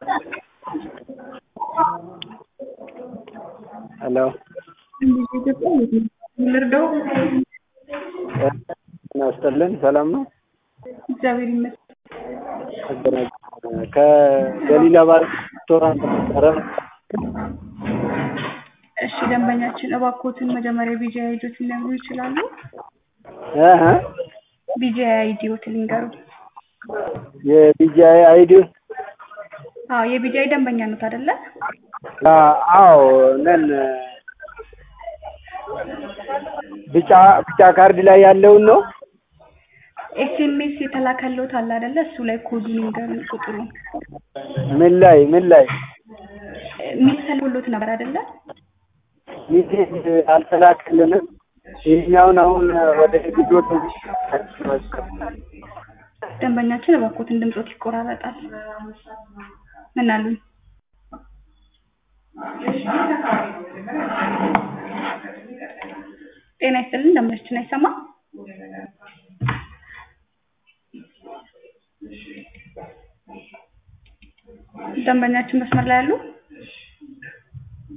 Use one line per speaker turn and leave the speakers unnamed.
ሄሎ
ልርዳው?
ጤና ይስጥልን ሰላም ነው?
እግዚአብሔር ይመስገን።
ከገሊላ ባር ሬስቶራንት ነበረ።
እሺ ደንበኛችን እባክዎትን መጀመሪያ ቢጂአይ አይዲዎትን ሊነግሩ ይችላሉ?
እህ
ቢጂአይ አይዲዎትን ሊንገሩ።
የቢጂአይ አይዲ
አዎ የቢጂአይ ደንበኛ ኖት አይደለ?
አዎ ነን። ቢጫ ቢጫ ካርድ ላይ ያለውን ነው።
ኤስኤምኤስ የተላከልዎት አለ አይደለ? እሱ ላይ ኮዱን ይንገሩን ቁጥሩን።
ምን ላይ ምን ላይ
ሚል ተልኮልዎት ነበር አይደለ?
ሚሴጅ አልተላከልንም። ይህኛውን አሁን ወደ ልጆች
ደንበኛችን እባክዎትን ድምጾት ይቆራረጣል። ምን አሉኝ? ጤና ይስጥልን ደንበኛችን አይሰማም? ደንበኛችን መስመር ላይ አሉ?